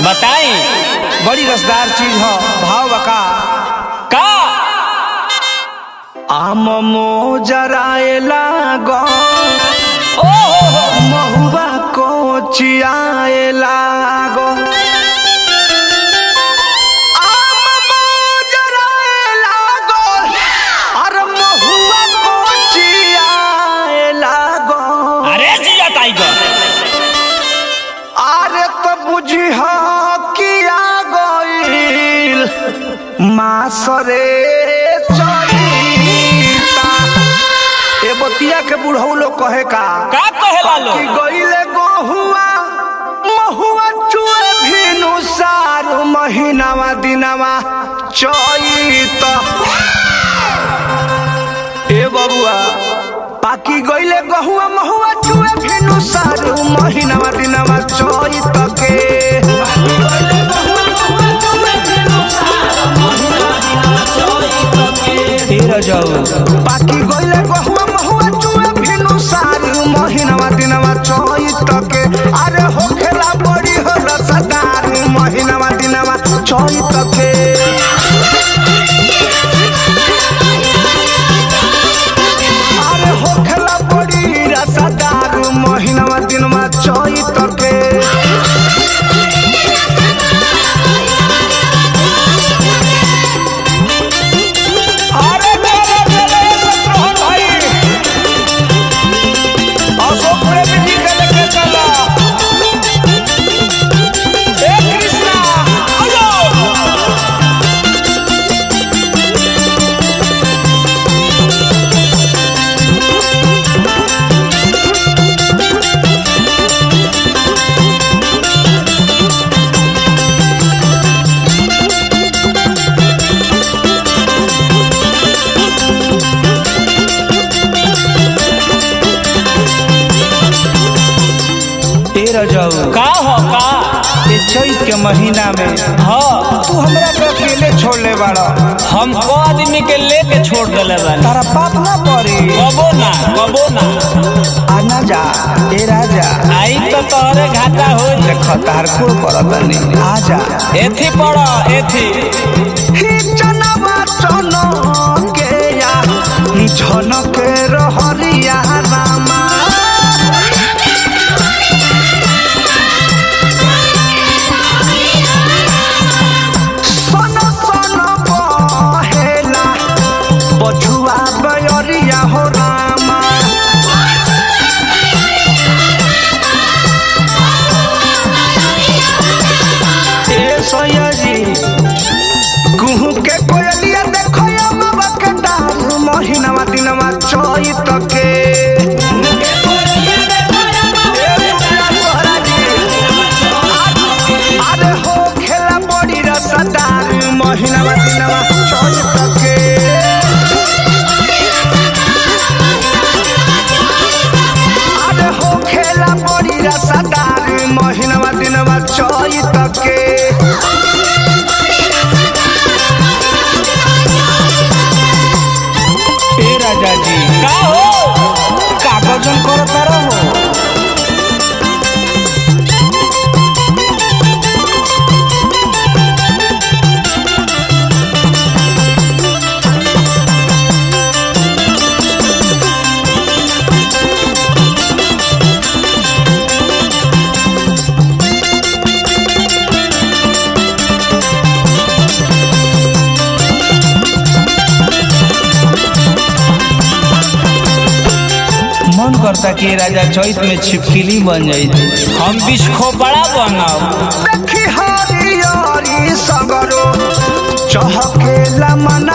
बताई बड़ी रसदार चीज ह भाव बका का आम मोजराए लागो ओ हो हो महुआ को चियाए लागो आम मोजराए लागो अरे महुआ को चियाए लागो अरे जिया टाइगर अरे तो बुझी हो किया गईल मासरे चरिता ए बतिया के बुढ़ऊ लोग कहे का का कहेला लो कि गईले गहुआ महुआ चुए भिनु सारू महीनावा दिनावा चैत ए बबुआ पाकी गईले गहुआ महुआ चुए भिनु सारू महीनावा दिनावा चैत के तेरा जाऊ पाकी गईले गहुआ महुआ चुए भिनु सारू महीनावा दिनावा चैत के अरे होखेला बड़ी हो रसदार महीनावा दिनावा चैत के अरे होखेला बड़ी रसदार महीनावा दिनवा चैत के अरे चलो चलो शत्रुघ्न भाई अशोक प्रेमी जी के लेके चला ए कृष्णा आयो तेरा जाऊ का हो का ये चैत के महीना में हाँ तू हमरा के अकेले छोड़ ले बाड़ा हम को आदमी के लेके छोड़ देले बानी तारा पाप ना पड़ी कबो ना कबो ना आना जा ए राजा आई तो तोहरे घाटा हो देख तार कुल करतनी आ जा एथी पड़ एथी ही जनवा चनो के या झन के रहरिया रामा सन सन बहेला बछुआ बयरिया हो रामा ए सयाजी कुहू के कोयलिया देखो या बाबा के डाल महीनावा दिनवा चैत के ए सुनिया सोहराजी, अरे हो खेला बड़ी रसदार महीनावा दिनवा चैत के अरे हो खेला बड़ी रसदार महीनावा दिनवा चैत के ए राजा जी का हो कागजन करता रहो मन करता कि ये राजा चैत में छिपकली बन जाई हम बिस्खो बड़ा बनब देखी हरियरी सगरो चहकेला मन